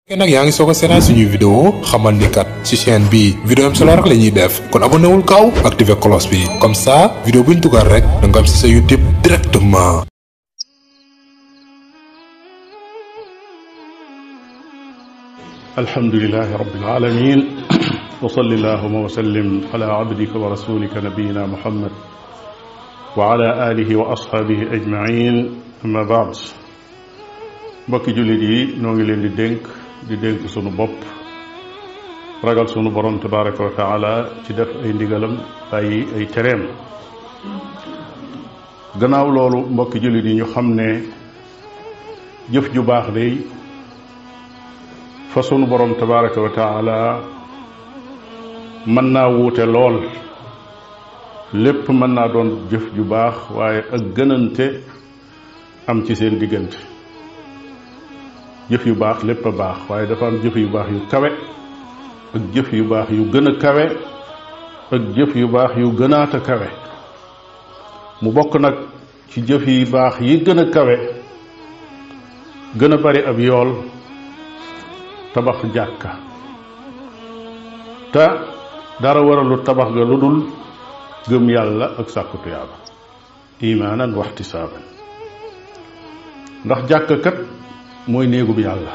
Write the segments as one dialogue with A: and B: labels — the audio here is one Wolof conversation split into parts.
A: fekkee nag yaa ngi soog a seetaan suñuy vidéo xamal ni kat ci chaîne bi vidéo am solo rek la ñuy def kon abonné wul gaaw activé cloche bi comme ça vidéo bu ñu dugal rek da nga am ci sa YouTube directement.
B: alhamdulilahi rabbil alamin wa salli allahuma wa sallim ala abdika wa rasulika nabiyina muhammad wa ala alihi wa ashaabihi ajmain amma baad mbokki jullit yi noo ngi leen di dénk di dénk sunu bopp ragal sunu borom tabaraka wa taala ci def ay ndigalam bàyyi ay tereem gannaaw loolu mbokki jullit yi ñu xam ne jëf ju baax day fa sunu borom tabaraka wa taala mën naa wuute lool lépp mën naa doon jëf ju baax waaye ak gënante am ci seen diggante jëf yu baax lépp a baax waaye dafa am jëf yu baax yu kawe ak jëf yu baax yu gën a kawe ak jëf yu baax yu gënaata kawe mu bokk nag ci jëf yi baax yi gën a kawe gën a bari ab yool tabax jàkka te dara waralu tabax ga lu dul gëm yàlla ak sàkku tuyaaba imaanan waxtisaaban ndax jàkka kat mooy néegub yàlla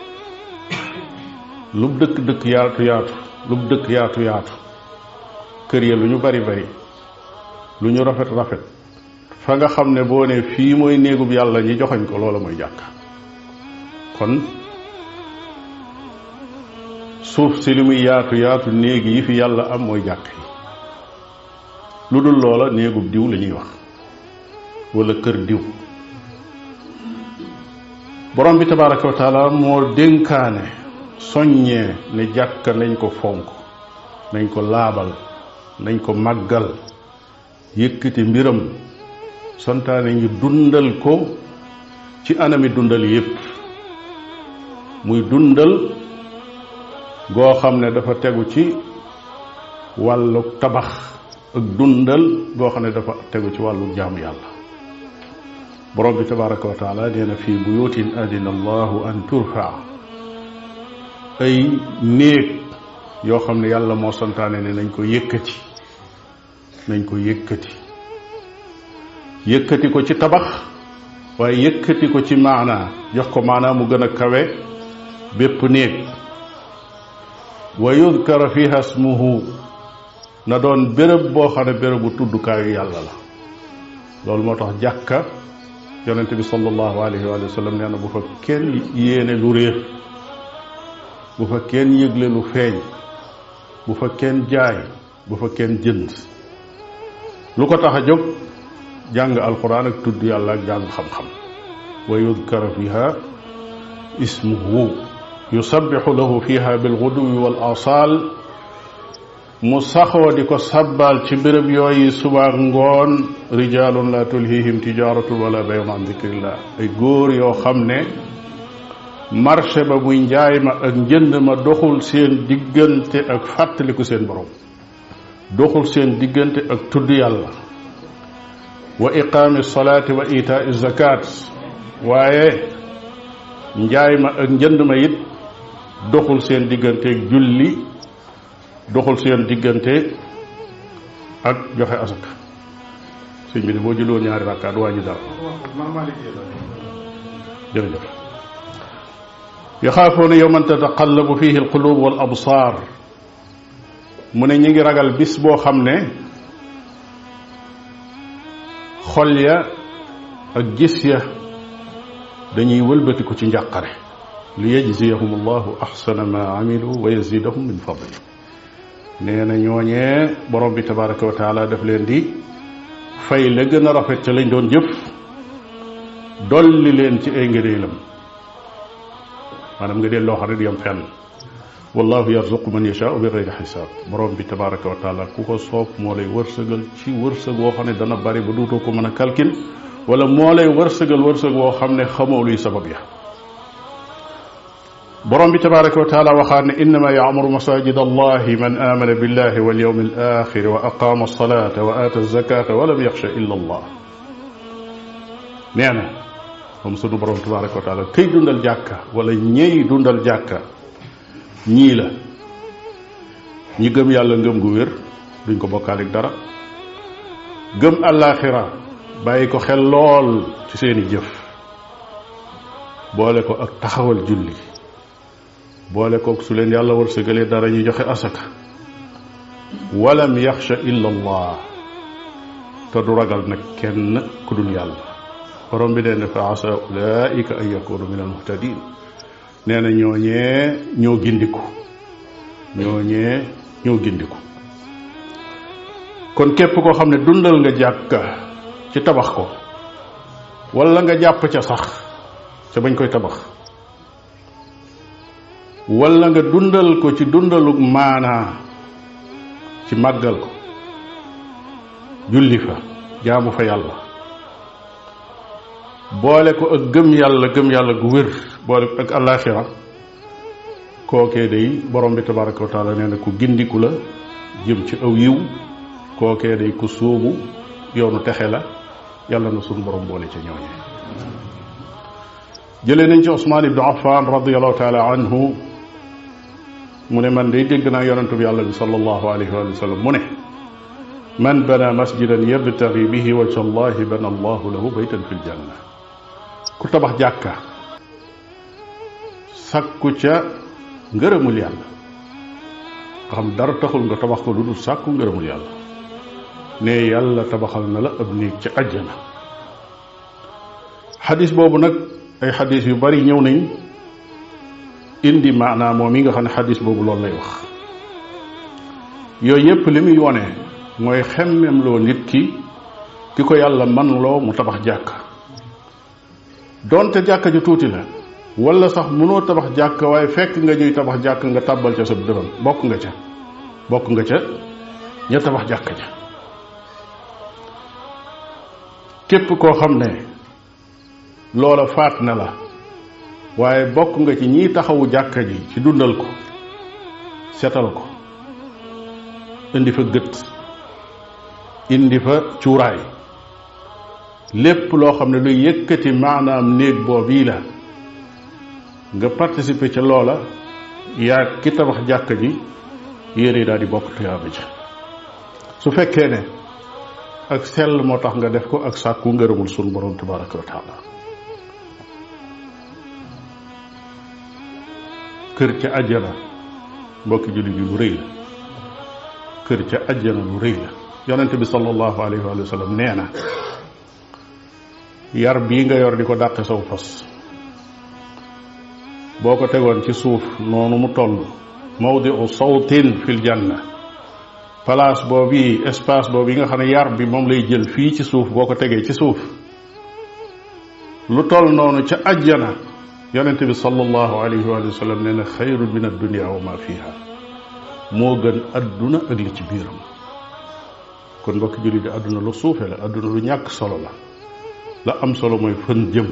B: lub dëkk dëkk yaatu yaatu lub dëkk yaatu yaatu kër ya lu ñu bari bari lu ñu rafet rafet fa nga xam ne boo ne fii mooy néegub yàlla ñi joxoñ ko loola mooy jàkka kon suuf si li muy yaatu yaatu néeg yi fi yàlla am mooy jàkk yi lu dul loola néegub diw la ñuy wax wala kër diw borom bi tabaraka wa taala moo dénkaane soññee ne jàkka nañ ko fonk nañ ko laabal nañ ko màggal yëkkati mbiram santaane ñu dundal ko ci anami dundal yépp muy dundal goo xam ne dafa tegu ci wàllu tabax ak dundal goo xam ne dafa tegu ci wàllu jaamu yàlla borom bi tabaraka wa taala nee na fii buyutin adina allahu an turfa ay néeg yoo xam ne yàlla moo santaane ne nañ ko yëkkati nañ ko yëkkati yëkkati ko ci tabax waaye yëkkati ko ci maanaa jox ko maanaa mu gën a kawe bépp néeg wa yudkara fiha smuhu na doon béréb boo xam ne bérébu tuddukaayu yàlla la loolu moo tax jàkka yonente bi sallallahu alayhi wa sallam nee na bu fa kenn yéene lu réer bu fa kenn yëgle lu feeñ bu fa kenn jaay bu fa kenn jënd lu ko tax a jóg jàng alquran ak tudd yàlla ak jàng xam-xam wa yudkara fiha ismuhu yusabixu lahu fiha bilguduwi wal asal mu saxoo di ko sabbal ci béréb yooyu subaak ngoon rijalun la tulhihim tijaratun wala bayun an dicrillah ay góor yoo xam ne marché ba muy njaay ma ak njënd ma doxul seen diggante ak fàttaliku seen borom doxul seen diggante ak tudd yàlla wa iqaami salaati wa itaai zakat waaye njaay ma ak njënd ma it doxul seen diggante ak julli doxul seen diggante ak joxe asaka sëñ bi de boo julliwoon ñaari rakkaat wàññi dara jërëjëf yaxaafoona yowman tataqallabu fihi alqulub wal absaar mu ne ñi ngi ragal bis boo xam ne xol ya ak gis ya dañuy wëlbatiku ci njàqare li yajziyahum allahu axsana ma amilu wa yazidahum min fadli nee na ñooñee borom bi tabaraka wa taala daf leen di fay la gën a rafet ca lañ doon jëf dolli leen ci ay ngëneelam maanaam nga dee loo xam ne du yam fenn wallahu yarzuqu man yashaau bi gayri xisaab borom bi tabaraka wa taala ku ko soob moo lay wërsëgal ci wërsëg woo xam ne dana bari ba duutoo ko mën a kalkin wala moo lay wërsëgal wërsëg woo xam ne xamoo luy sabab ya borom bi tabaraka wa taala waxaat ne innama yaamuru masajid allahi man amana billahi wal yawmi al axir wa aqama alsalata wa aata alzakata wa lam yaxsha illa allah nee na moom sunu borom tabaraka wa taala këy dundal jàkka wala ñey dundal jàkka ñii la ñi gëm yàlla ngëm gu wér duñ ko bokkaalik dara gëm àllaaxira bàyyi ko xel lool ci seeni jëf boole ko ak taxawal julli boole ko su leen yàlla wërsëgalee dara ñu joxe asaka walam yaxsha illa allah te du ragal nag kenn ku dul yàlla borom bi nee na fa asa ulaika an yakunu min almuhtadin nee na ñooñee ñoo gindiku ñooñee ñoo gindiku kon képp koo xam ne dundal nga jàkka ci tabax ko wala nga jàpp ca sax ca bañ koy tabax wala nga dundal ko ci dundalu maanaa ci màggal ko julli fa jaamu fa yàlla boole ko ak gëm yàlla gëm yàlla gu wér boole ko ak àllaaxira kookee day borom bi tabaraka wa taala nee na ku gindiku la jëm ci aw yiw kookee day ku sóobu yoonu texe la yàlla na sunu borom boole ca ñooñe jëlee nañ ci Usmaan ibnu Affan radiallahu taala anhu mu ne man day dégg naa yonentu bi yàlla bi sallallahu alayhi wa sallam mu ne man bana masjidan yabtagi bihi wajha allahi bana allahu lahu baytan fi ljanna ku tabax jàkka sakku ca ngërëmul yàlla nga xam dara taxul nga tabax ko lu dul sàkku ngërëmul yàlla ne yàlla tabaxal na la ab néeg ca àjjana xadis boobu nag ay xadis yu bari ñëw nañ indi maanaam moom yi nga xam ne xadis boobu loolu lay wax yooyu yépp li muy wone mooy xemmem loo nit ki ki ko yàlla man loo mu tabax jàkka donte jàkka ju tuuti la wala sax mënoo tabax jàkka waaye fekk nga ñuy tabax jàkka nga tàbbal ca sa dërëm bokk nga ca bokk nga ca ña tabax jàkka ja képp koo xam ne loola faat na la waaye bokk nga ci ñiy taxawu jàkka ji ci dundal ko setal ko indi fa gët indi fa cuuraay lépp loo xam ne luy yëkkati maanaam néeg boobii la nga participer ca loola yaa ki tabax jàkka ji yére daal di bokk tuyaaba ja su fekkee ne ak sell moo tax nga def ko ak sàkku ngërëmul sunu borom tabaraka wa taala kër ca àjjana mbokki jullit yi lu rëy la kër ca àjjana lu rëy la yonente bi sallallahu alayhi wa sallam nee na yar bii nga yor di ko dàqe saw fas boo ko tegoon ci suuf noonu mu toll mawdiu sawtin fil janna place boobu espace boobu yi nga xam ne yar bi moom lay jël fii ci suuf boo ko tegee ci suuf lu toll noonu ca àjjana yonente bi sallallahu alayhi wa sallam nee na xayrun min addunia wa ma fiha moo gën adduna ak li ci biiram kon mbokki jullit di adduna lu suufe la adduna lu ñàkk solo la la am solo mooy fan jëm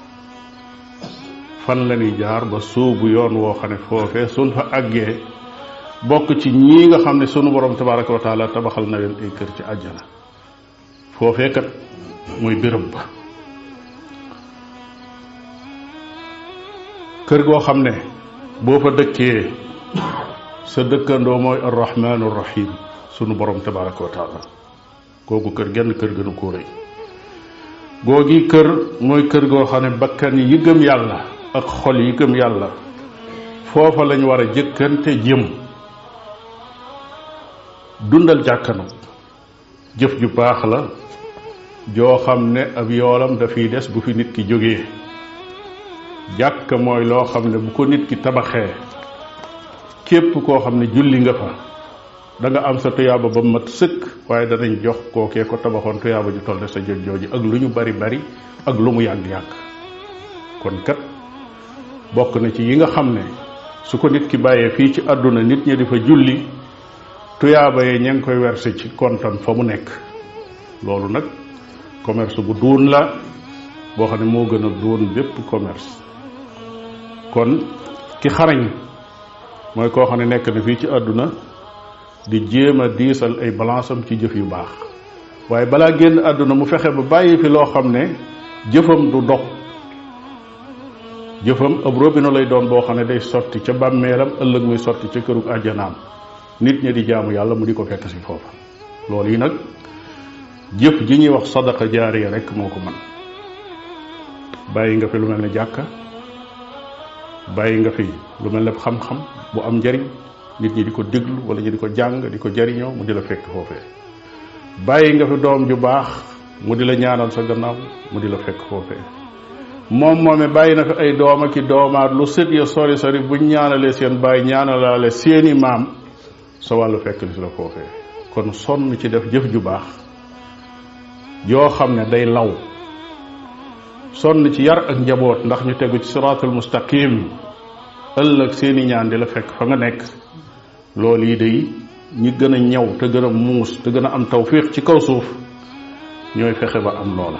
B: fan la ñuy jaar ba suubu yoon woo xam ne foofee suñ fa àggee bokk ci ñii nga xam ne sunu borom tabaraka wa taala tabaxal na leen ay kër ci àjjana foofee kat mooy béréb ba kër goo xam ne boo fa dëkkee sa dëkkandoo mooy arrahmanu rahim sunu borom tabaraka wa taala kooku kër genn kër gënu koo rëy googi kër mooy kër goo xam ne bakkan yi gëm yàlla ak xol yi gëm yàlla foofa lañ war a jëkkante jëm dundal jàkka nag jëf ju baax la joo xam ne ab yoolam dafiy des bu fi nit ki jógee jàkka mooy loo xam ne bu ko nit ki tabaxee képp koo xam ne julli nga fa da nga am sa tuyaaba ba mat sëkk waaye danañ jox kookee ko tabaxoon tuyaaba ju toll sa jot jooju ak lu ñu bari bari ak lu mu yàgg-yàgg kon kat bokk na ci yi nga xam ne su ko nit ki bàyyee fii ci àdduna nit ñi di fa julli tuyaaba yee ña ngi koy werse ci kontam fa mu nekk loolu nag commerce bu duun la boo xam ne moo gën a duun bépp commerce kon ki xarañ mooy koo xam ne nekk na fii ci àdduna di jéem a diisal ay balance am ci jëf yu baax waaye balaa génn àdduna mu fexe ba bàyyi fi loo xam ne jëfam du dog jëfam ab robino lay doon boo xam ne day sotti ca bàmmeelam ëllëg muy sotti ca kërug àjjanaam nit ñi di jaamu yàlla mu di ko fekk si foofa loolu yi nag jëf ji ñuy wax sadaqa jaariya rek moo ko mën bàyyi nga fi lu mel ne jàkka bàyyi nga fi lu mel ne xam-xam bu am njariñ nit ñi di ko déglu wala ñu di ko jàng di ko jariñoo mu di la fekk foofee bàyyi nga fi doom ju baax mu di la ñaanal sa gannaaw mu di la fekk foofee moom moome bàyyi na fi ay doom ak i doomaat lu sët ya sori sori buñ ñaanalee seen bàyyi ñaanalaale seeni maam sa wàllu fekk li si la foofee kon sonn ci def jëf ju baax yoo xam ne day law sonn ci yar ak njaboot ndax ñu tegu ci siraatul mustaqim ëllëg seeni ñaan di la fekk fa nga nekk loolu yi day ñi gën a ñaw te gën a muus te gën a am tawfiq ci kaw suuf ñooy fexe ba am loola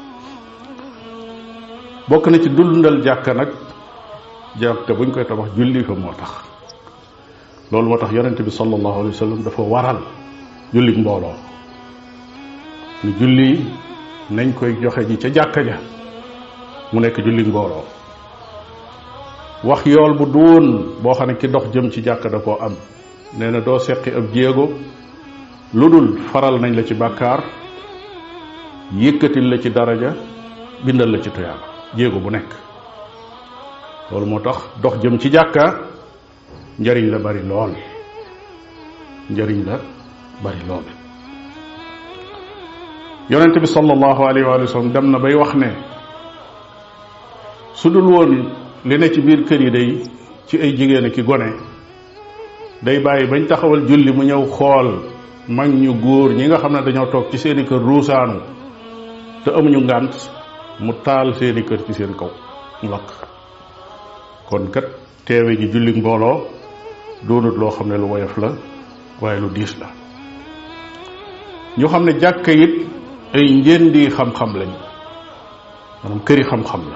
B: bokk na ci dundal jàkka nag jàkka buñ koy tabax julli fa moo tax loolu moo tax yonente bi sallallahu alayhi wa sallam dafa waral julli mbooloo ni julli nañ koy joxe ji ca jàkka ja mu nekk julli mbooloo wax yool bu duun boo xam ne ki dox jëm ci jàkka da koo am nee na doo seqi ab jéego lu dul faral nañ la ci bàkkaar yëkkatil la ci daraja bindal la ci tuyaaba jéego bu nekk loolu moo tax dox jëm ci jàkka njariñ la bari lool njariñ la bari lool yonente bi sallallahu alayhi wa sallam dem na bay wax ne su dul woon li ne ci biir kër yi day ci ay jigéen ki gone day bàyyi bañ taxawal julli mu ñëw xool mag ñu góor ñi nga xam ne dañoo toog ci seeni kër ruusaanu te amuñu ngànt mu taal seeni kër ci seen kaw mu lakk kon kat teewe ji julli mbooloo doonut loo xam ne lu woyof la waaye lu diis la ñu xam ne jàkka it ay njëndi xam-xam lañ maanaam këri xam-xam la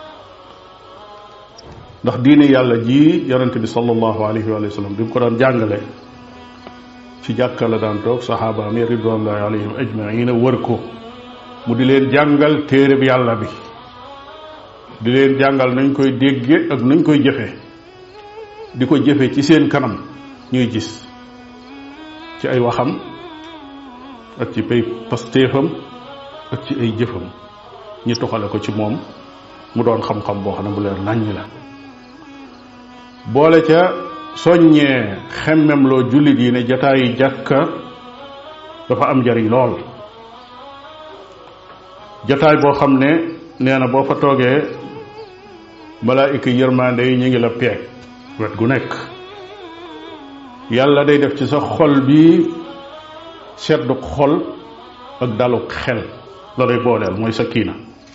B: ndax diine yàlla ji yonente bi sallallahu alayhi wa sallam bi mu ko daan jàngale ci jàkka la daan toog saxaabaam yi ridwanullahi alayhim ajmaina wër ko mu di leen jàngal téere bi yàlla bi di leen jàngal nañ koy dégge ak nuñ koy jëfe di ko jëfe ci seen kanam ñuy gis ci ay waxam ak ci pay pastéefam ak ci ay jëfam ñi toxale ko ci moom mu doon xam-xam boo xam ne bu leer naññ la boole ca soññee xemmem loo jullit yi ne jataayi jàkka dafa am njariñ lool jataay boo xam ne nee na boo fa toogee malaayika yërmande yi ñu ngi la peeg wet gu nekk yàlla day def ci sa xol bi sedduk xol ak daluk xel la lay booleel mooy sa kiina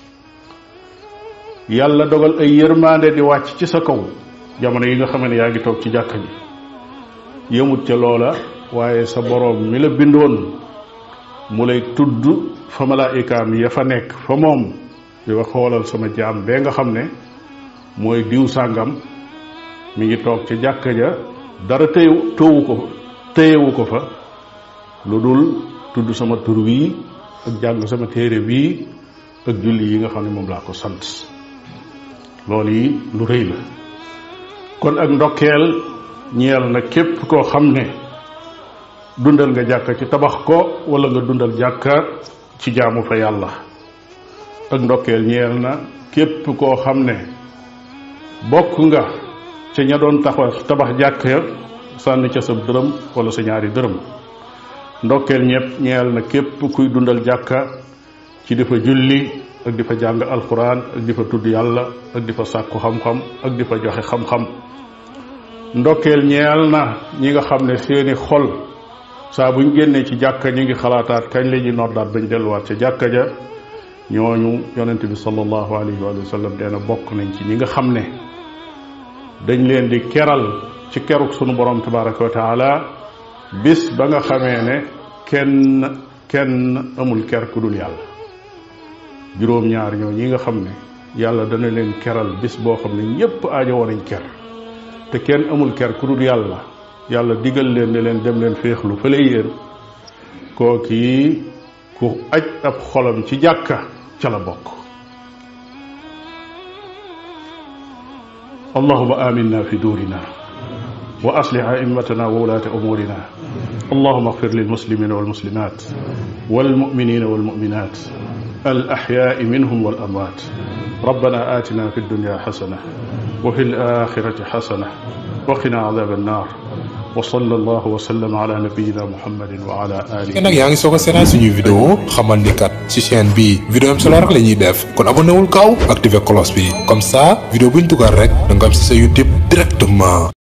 B: yàlla dogal ay yërmande di wàcc ci sa kaw jamono yi nga xam ne yaa ngi toog ci jàkka ji yëmut ca loola waaye sa boroom mi la bindoon mu lay tudd fa malaayikaam ya fa nekk fa moom di wax xoolal sama jaam bee nga xam ne mooy diw sàngam mi ngi toog ca jàkka ja dara téyewu tëwu ko téyewu ko fa lu dul tudd sama tur wii ak jàng sama téere wii ak julli yi nga xam ne moom laa ko sant loolu yi lu rëy la kon ak ndokkeel ñeel na képp koo xam ne dundal nga jàkka ci tabax ko wala nga dundal jàkka ci jaamu fa yàlla ak ndokkeel ñeel na képp koo xam ne bokk nga ca ña doon taxaw tabax jàkka sànni ca sa dërëm wala sa ñaari dërëm ndokkeel ñepp ñeel na képp kuy dundal jàkka ci di fa julli ak di fa jàng alquran ak di fa tudd yàlla ak di fa sàkku xam-xam ak di fa joxe xam-xam ndokkeel ñeel na ñi nga xam ne seeni xol saa buñ génnee ci jàkka ñu ngi xalaataat kañ la ñuy noddaat bañ delluwaat ca jàkka ja ñooñu yonente bi sallallahu alayhi wa sallam nee na bokk nañ ci ñi nga xam ne dañ leen di keral ci keruk sunu borom tabaraka wa taala bis ba nga xamee ne kenn kenn amul ker ku dul yàlla juróom-ñaar ñoo ñi nga xam ne yàlla dana leen keral bis boo xam ne ñépp aajo woon nañ ker te kenn amul ker ku dul yàlla yàlla digal leen ne leen dem leen féexlu fële yéen kooki ku aj ab xolam ci jàkka ca la bokk اللهم آمنا في دورنا وأصلح أئمتنا وولاة أمورنا اللهم اغفر للمسلمين والمسلمات والمؤمنين والمؤمنات الأحياء منهم والأموات ربنا آتنا في الدنيا حسنة وفي الآخرة حسنة وقنا عذاب النار وصلى الله وسلم على نبينا محمد وعلى آله
A: te nag yaa ngi soog a seetaan suñuy vidéo xamal ni kat ci chaîne bi vidéo am solo rek la ñuy def kon abonné wul gaaw activé cloche bi comme ça vidéo buñ dugal rek da nga am si sa YouTube directement